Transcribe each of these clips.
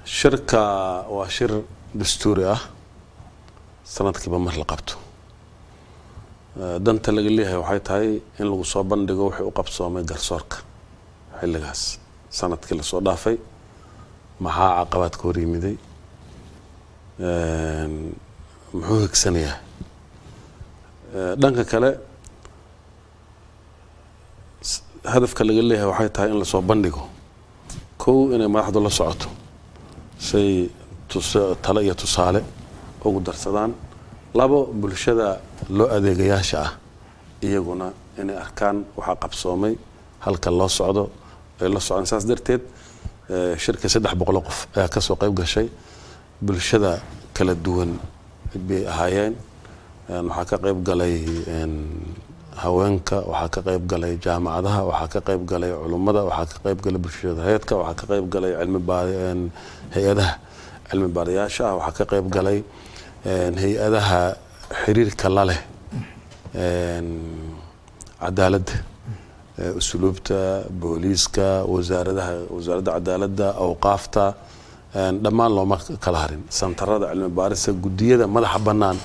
shirka waa shir dastuuri ah sanadkiiba mar la qabto danta laga leeyahay waxay tahay in lagu soo bandhigo wixii u qabsoomay garsoorka xilligaas sanadkii lasoo dhaafay maxaa caqabaad ka hor yimiday muxuu higsanayaa dhanka kale hadafka laga leeyahay waxay tahay in lasoo bandhigo kow inay madaxdu la socoto say tale iyo tusaale ugu darsadaan labo bulshada loo adeegayaasha ah iyaguna inay arkaan waxaa qabsoomay halka loo socdo ay la socdaan saas darteed shirkii saddex boqolo qof ayaa kasoo qayb gashay bulshada kala duwan bay ahaayeen waxaa ka qayb galay haweenka waxaa ka qayb galay jaamacadaha waxaa ka qayb galay culummada waxaa ka qayb galay bulshada hayadka waxaa ka qayb galay hay-adaha cilmi baarayaasha ah waxaa ka qayb galay hay-adaha xiriirka la leh cadaaladda usluubta booliiska wasaaradaha wasaaradda cadaaladda awqaafta dhammaan looma kala harin santarada cilmi baarista guddiyada madaxa bannaan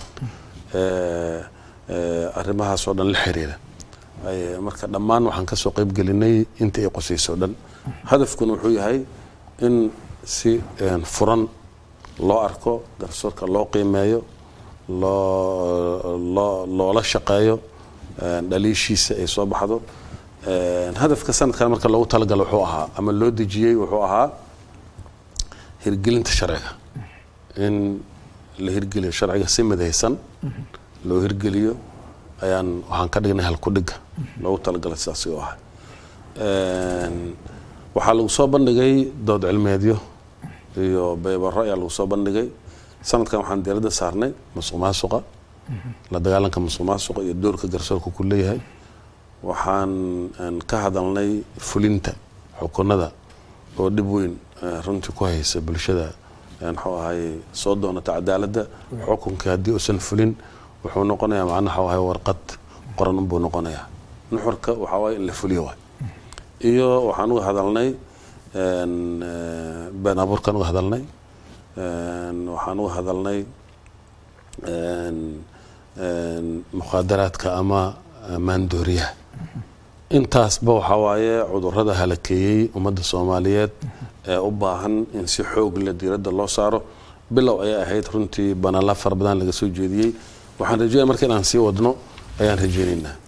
arrimahaasoo dhan la xiriira marka dhammaan waxaan kasoo qayb gelinay inta ay qosayso o dhan hadafkuna wuxuu yahay in si furan loo arko garsoorka loo qiimeeyo loo loo loola shaqeeyo dhaliishiisa ay soo baxdo hadafka sanadkan marka loogu talagalo wuxuu ahaa ama loo dejiyey wuxuu ahaa hirgelinta sharciga in la hirgeliyo sharciga si midaysan loo hirgeliyo ayaan waxaan ka dhignay halkudhiga loogu talagalay sidaasi u ahay waxaa lagu soo bandhigay dood cilmeedyo iyo beybaro ayaa lagu soo bandhigay sanadkan waxaan diiradda saarnay masuq maasuqa la dagaalanka masuq maasuqa iyo doorka garsoorka ku leeyahay waxaan ka hadalnay fulinta xukunada oo dhib weyn runtii ku haysa bulshada muxuu ahay soo doonata cadaaladda xukunkii haddii uusan fulin wuxuu noqonayaa macnaha waxa ahay warqad qoran unbuu noqonayaa nuxurka waxaa waaye in la fuliyo waay iyo waxaan uga hadalnay been abuurkaan uga hadalnay waxaan uga hadalnay mukhaadaraadka ama maandooriyaha intaasba waxaa waaye cudurada halakeeyey ummadda soomaaliyeed ee u baahan in si xoog leh diiradda loo saaro bilow ayay ahayd runtii banaanla fara badan laga soo jeediyey waxaan rajeynaya marka inaan sii wadno ayaan rajeynaynaa